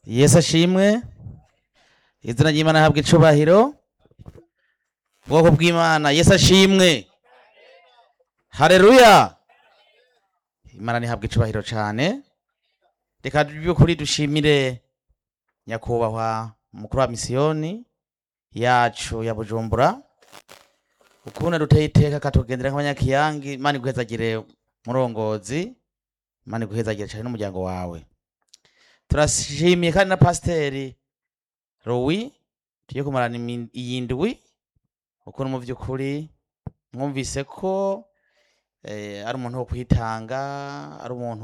yesu ashimwe izina ry'imana ahabwa icubahiro ubwoko bw'imana yesu ashimwe hareruya imana ntihabwa icubahiro cane reka by'ukuri dushimire nyakubahwa umukuru wa misiyoni yacu ya bujumbura ukuntu duteye iteka akatugendera nk'abanyakiyangi imana iguhezagire murongozi imana iguhezagire cane n'umuryango wawe turashimiye kandi na pasiteri rowi tugiye kumarana imi- iyi ndwi ukuntu mu by'ukuri mwumvise ko eh, ari umuntu wo kwitanga ari umuntu